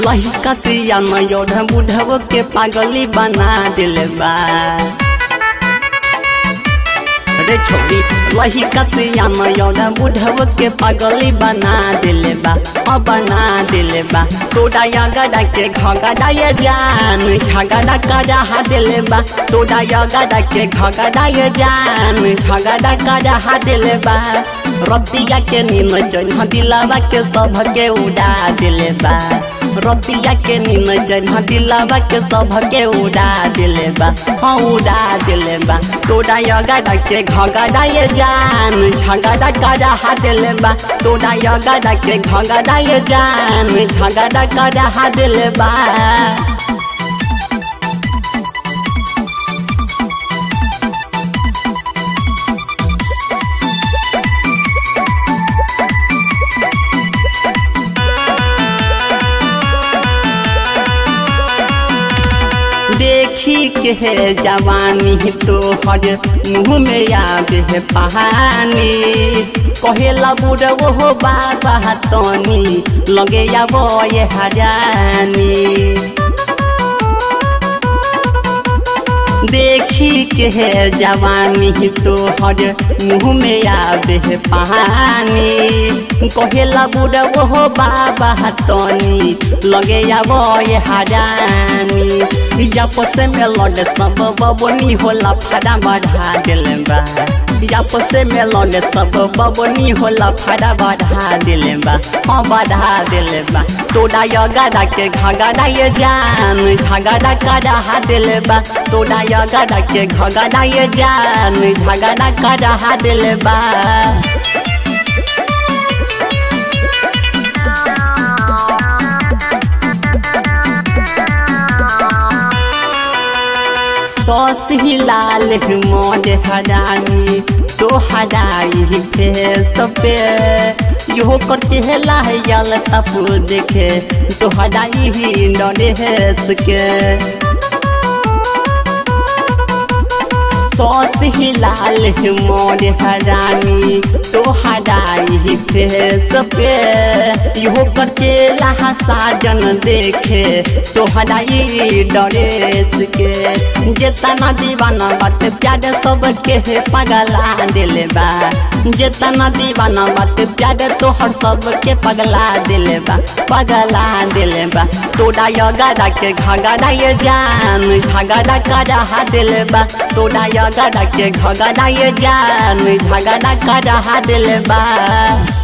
लहिका सिया नयोढ़ बुढ़व के पागली बना दिल बा रे छोड़ी लहिका सिया नयोढ़ बुढ़व के पागली बना दिल बा अ बना दिल बा तोड़ा गड़ा के घगड़ा ये जान झगड़ा करा दिल बा तोड़ा गड़ा के घगड़ा ये जान झगड़ा करा दिल बा रतिया के नीम जन दिलावा के सब के उड़ा दिल बा रतिया के नीम जन दिलावा के सब के उड़ा दिल बा हाँ उड़ा दिल बा तोड़ा गड़ा के घगड़ा ये जान झगड़ा करा दिल बा तोड़ा गड़ा के घगड़ा ये जान झगड़ा करा दिल बा देखी के है जवानी तो हर मुँह में आवे है पहानी कहेला बुढ़ वो बाबा तनी लगे अब ये हजानी देखी के है जवानी तो हर मुँह में आवे है पहानी कहेला बुढ़ वो बाबा तनी लगे अब ये हजानी आपस में लड़ सब बबनी होला फाड़ा बढ़ा दिल बा आपस में लड़ सब बबनी होला फाड़ा बढ़ा दिल बा हाँ बढ़ा दिल बा तोड़ा गड़ा के घगड़ा ये जान झगड़ा करा दिल बा तोड़ा गड़ा के घगड़ा ये जान झगड़ा करा दिल बा सौस ही लाल मोज हजानी तो हजाई फेस पे यो कर चेहला है यल तप देखे तो हजाई ही डरे हेस के सौस ही लाल मोर हजानी तो हजाई फेस पे यो कर चेला साजन देखे तो हजाई डरेस के जेतना दीवाना बात प्यार सब के पगला दिल बा जेतना दीवाना बात प्यार तो हर सब के पगला दिल बा पगला दिल बा तोड़ा गड़ा के घगड़ा ये जान झगड़ा करा दिल बा तोड़ा गड़ा के घगड़ा ये जान झगड़ा करा दिल बा